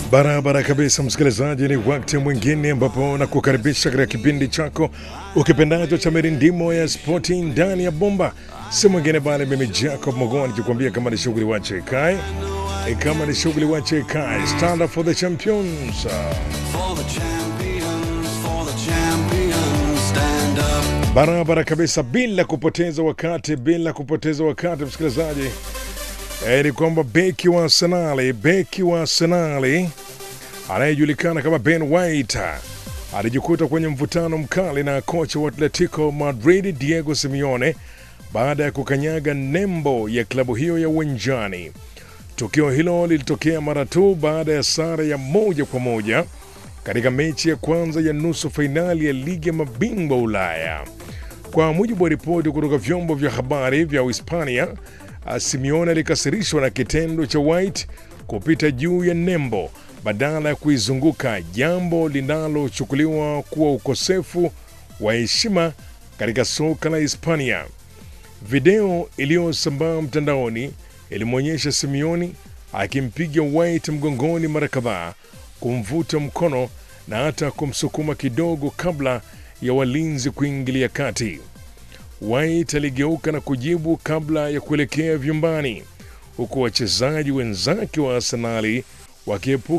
Barabara kabisa, msikilizaji, ni wakati mwingine ambapo nakukaribisha katika kipindi chako ukipendacho cha mirindimo ya spoti ndani ya bomba. Si mwingine bali mimi Jacob Mogoa nikikwambia kama ni shughuli wache ikae, E, kama ni shughuli wache ikae. Stand up for the champions. For the champions, for the champions, stand up. Barabara kabisa, bila kupoteza wakati, bila kupoteza wakati msikilizaji, e, ni kwamba beki wa Arsenali, beki wa Arsenali anayejulikana kama Ben White alijikuta kwenye mvutano mkali na kocha wa Atletico Madrid Diego Simeone baada ya kukanyaga nembo ya klabu hiyo ya uwanjani. Tukio hilo lilitokea mara tu baada ya sare ya moja kwa moja katika mechi ya kwanza ya nusu fainali ya ligi ya mabingwa Ulaya. Kwa mujibu wa ripoti kutoka vyombo vya habari vya Uhispania, ah, Simeone alikasirishwa na kitendo cha White kupita juu ya nembo badala ya kuizunguka, jambo linalochukuliwa kuwa ukosefu wa heshima katika soka la Hispania. Video iliyosambaa mtandaoni ilimwonyesha Simeoni akimpiga White mgongoni mara kadhaa, kumvuta mkono na hata kumsukuma kidogo kabla ya walinzi kuingilia kati. White aligeuka na kujibu kabla ya kuelekea vyumbani, huku wachezaji wenzake wa Arsenali wakiepuka